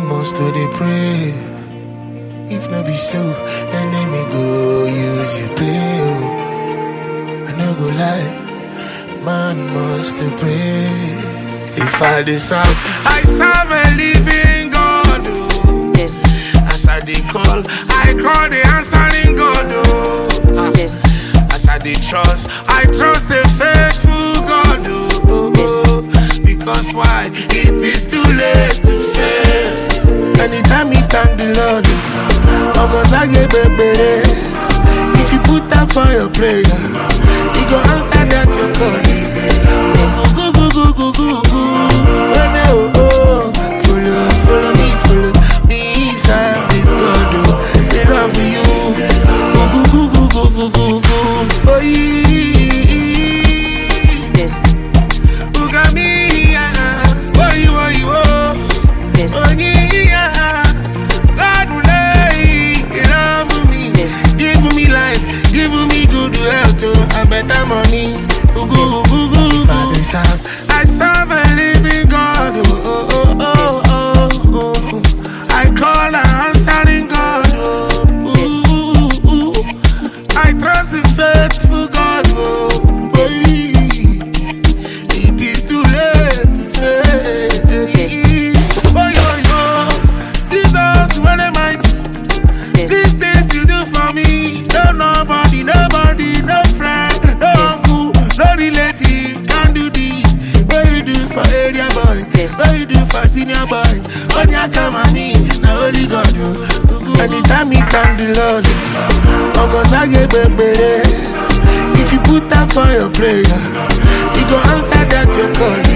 must to dey pray. If no be so, enemy go use you play. Oh. I no go lie, man must to pray. If I dey serve, I serve a living God. Oh. As I dey call, I call the answering God. Oh. Ah. As I dey trust, I trust a faithful God. Oh. Oh, oh. Because why? It is too late to fail. Anytime you thank the Lord, August I get baby. If you put that for your prayer, He go answer that your call. Go go go go go go go. When they, oh, oh. Follow, follow me, follow me, serve this God. Oh, they love you. Go go go go go go go go. Oh yeah. Look at me, yeah. Oh you, oh you, oh. Oh yeah. God will lay, He love me, give me life, give me good health, oh, and better money. Ooh, ooh, ooh, ooh, ooh. I serve a living God. Oh, oh, oh, oh, oh, oh. I call an answering God. Oh, ooh, ooh, ooh. I trust His faithful God. Oh, oh, it is too late to fail. Oh, yo, yo. Jesus, when am I? These things you do for me, no nobody, nobody, no friend, no uncle, no relative can do this. What you do for area boy, what you do for senior boy, on your come on me, now only God do. Anytime you thank the Lord, August I get baby. If you put that for your prayer, He go answer that your call.